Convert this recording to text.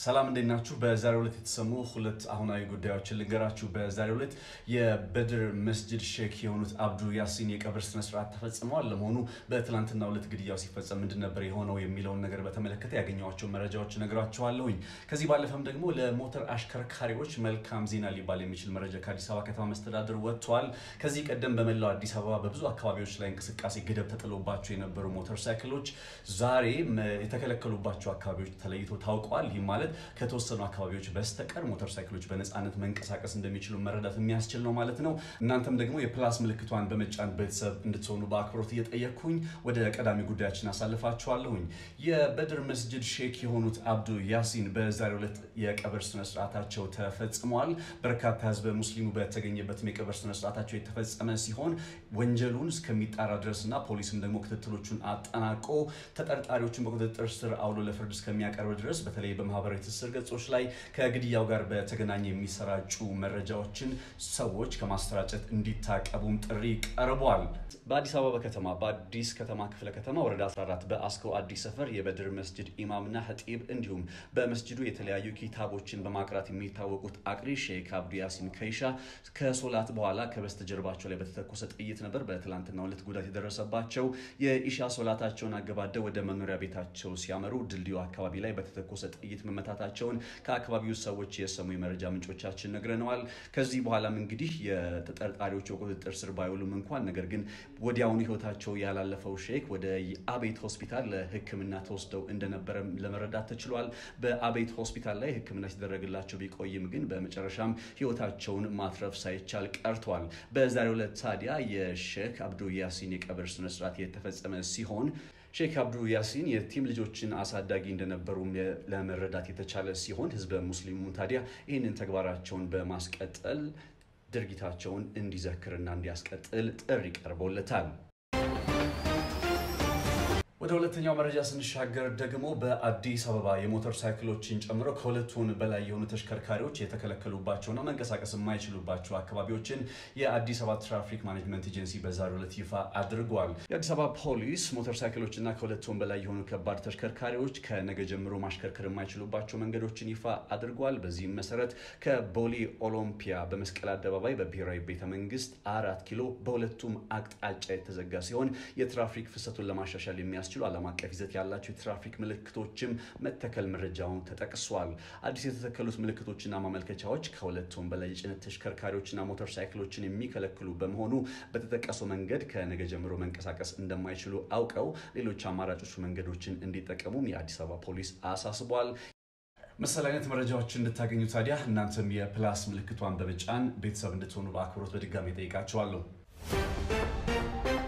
ሰላም እንዴት ናችሁ? በዛሬው ዕለት የተሰሙ ሁለት አሁናዊ ጉዳዮችን ልንገራችሁ። በዛሬው ዕለት የበድር መስጅድ ሼክ የሆኑት አብዱ ያሲን የቀብር ስነስርዓት ተፈጽመዋል። ለመሆኑ በትላንትናው ዕለት ግድያው ሲፈጸም ምንድን ነበር የሆነው የሚለውን ነገር በተመለከተ ያገኘኋቸው መረጃዎች እነግራችኋለሁኝ። ከዚህ ባለፈም ደግሞ ለሞተር አሽከርካሪዎች መልካም ዜና ሊባል የሚችል መረጃ ከአዲስ አበባ ከተማ መስተዳድር ወጥቷል። ከዚህ ቀደም በመላው አዲስ አበባ በብዙ አካባቢዎች ላይ እንቅስቃሴ ገደብ ተጥሎባቸው የነበሩ ሞተር ሳይክሎች ዛሬ የተከለከሉባቸው አካባቢዎች ተለይቶ ታውቀዋል። ይህ ማለት ከተወሰኑ አካባቢዎች በስተቀር ሞተር ሳይክሎች በነፃነት መንቀሳቀስ እንደሚችሉ መረዳት የሚያስችል ነው ማለት ነው። እናንተም ደግሞ የፕላስ ምልክቷን በመጫን ቤተሰብ እንድትሆኑ በአክብሮት እየጠየቅኩኝ ወደ ቀዳሚ ጉዳያችን አሳልፋችኋለሁኝ። የበድር መስጅድ ሼክ የሆኑት አብዱ ያሲን በዛሬው ዕለት የቀብር ስነስርዓታቸው ተፈጽሟል። በርካታ ህዝበ ሙስሊሙ በተገኘበትም የቀብር ስነስርዓታቸው የተፈጸመ ሲሆን ወንጀሉን እስከሚጣራ ድረስና ፖሊስም ደግሞ ክትትሎቹን አጠናቆ ተጠርጣሪዎችን በቁጥጥር ስር አውሎ ለፍርድ እስከሚያቀርብ ድረስ በተለይ በማህበራዊ ትስስር ገጾች ላይ ከግድያው ጋር በተገናኘ የሚሰራጩ መረጃዎችን ሰዎች ከማሰራጨት እንዲታቀቡም ጥሪ ቀርቧል። በአዲስ አበባ ከተማ በአዲስ ከተማ ክፍለ ከተማ ወረዳ 14 በአስኮ አዲስ ሰፈር የበድር መስጅድ ኢማምና ሀጢብ እንዲሁም በመስጅዱ የተለያዩ ኪታቦችን በማቅራት የሚታወቁት አቅሪ ሼክ አብዱ ያሲን ከይሻ ከሶላት በኋላ ከበስተጀርባቸው ላይ በተተኮሰ ጥይት ነበር በትላንትናው ዕለት ጉዳት የደረሰባቸው። የኢሻ ሶላታቸውን አገባደው ወደ መኖሪያ ቤታቸው ሲያመሩ ድልድዩ አካባቢ ላይ በተተኮሰ ጥይት መመታታቸውን ከአካባቢው ሰዎች የሰሙ የመረጃ ምንጮቻችን ነግረነዋል። ከዚህ በኋላም እንግዲህ የተጠርጣሪዎቹ በቁጥጥር ስር ባይውሉም እንኳን ነገር ግን ወዲያውኑ ህይወታቸው ያላለፈው ሼክ ወደ አቤት ሆስፒታል ለሕክምና ተወስደው እንደነበረ ለመረዳት ተችሏል። በአቤት ሆስፒታል ላይ ሕክምና ሲደረግላቸው ቢቆይም ግን በመጨረሻም ህይወታቸውን ማትረፍ ሳይቻል ቀርቷል። በዛሬው ዕለት ታዲያ የሼክ አብዱ ያሲን የቀብር ስነስርዓት የተፈጸመ ሲሆን ሼክ አብዱ ያሲን የቲም ልጆችን አሳዳጊ እንደነበሩም ለመረዳት የተቻለ ሲሆን ህዝበ ሙስሊሙ ታዲያ ይህንን ተግባራቸውን በማስቀጠል ድርጊታቸውን እንዲዘክርና እንዲያስቀጥል ጥሪ ቀርቦለታል። ወደ ሁለተኛው መረጃ ስንሻገር ደግሞ በአዲስ አበባ የሞተር ሳይክሎችን ጨምሮ ከሁለቱን በላይ የሆኑ ተሽከርካሪዎች የተከለከሉባቸውና መንቀሳቀስ የማይችሉባቸው አካባቢዎችን የአዲስ አበባ ትራፊክ ማኔጅመንት ኤጀንሲ በዛሬው ዕለት ይፋ አድርጓል። የአዲስ አበባ ፖሊስ ሞተር ሳይክሎችና ከሁለቱን በላይ የሆኑ ከባድ ተሽከርካሪዎች ከነገ ጀምሮ ማሽከርከር የማይችሉባቸው መንገዶችን ይፋ አድርጓል። በዚህም መሰረት ከቦሌ ኦሎምፒያ በመስቀል አደባባይ በብሔራዊ ቤተ መንግስት አራት ኪሎ በሁለቱም አቅጣጫ የተዘጋ ሲሆን የትራፊክ ፍሰቱን ለማሻሻል የሚያስ የሚያስችሉ ዓለም አቀፍ ይዘት ያላቸው የትራፊክ ምልክቶችም መተከል መረጃውን ተጠቅሷል። አዲስ የተተከሉት ምልክቶችና ማመልከቻዎች ከሁለቱም በላይ የጭነት ተሽከርካሪዎችና ሞተር ሳይክሎችን የሚከለክሉ በመሆኑ በተጠቀሰው መንገድ ከነገ ጀምሮ መንቀሳቀስ እንደማይችሉ አውቀው ሌሎች አማራጮች መንገዶችን እንዲጠቀሙም የአዲስ አበባ ፖሊስ አሳስቧል። መሰል አይነት መረጃዎችን እንድታገኙ ታዲያ እናንተም የፕላስ ምልክቷን በመጫን ቤተሰብ እንድትሆኑ በአክብሮት በድጋሚ ጠይቃቸዋለሁ።